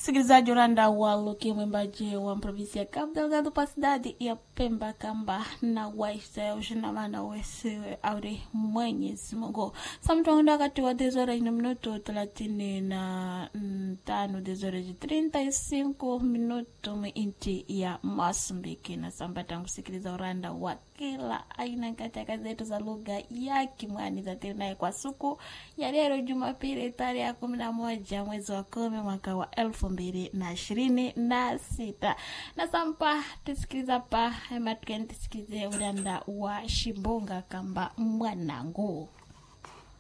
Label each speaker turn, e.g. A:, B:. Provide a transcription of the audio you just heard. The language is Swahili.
A: Msikilizaji uranda wa Luki, mwimbaji wa provinsi ya Cabo Delgado pa cidade ya Pemba kamba na waisa ushinamana wesiwe auri Mwenyezi Mungu samtonda wakati wa dezora ina minuto thelathini na tano dezora ji trinta e cinco minuto mwinchi ya Masumbiki na sambata kusikiliza uranda wa kila aina katika zetu za lugha ya Kimwani za naye kwa siku ya leo Jumapili tarehe kumi na moja mwezi wa kumi mwaka wa elfu mbili na ishirini na sita na sampa tusikiliza pa ema tukeni tusikilize uranda wa Shimbunga kamba mwanangu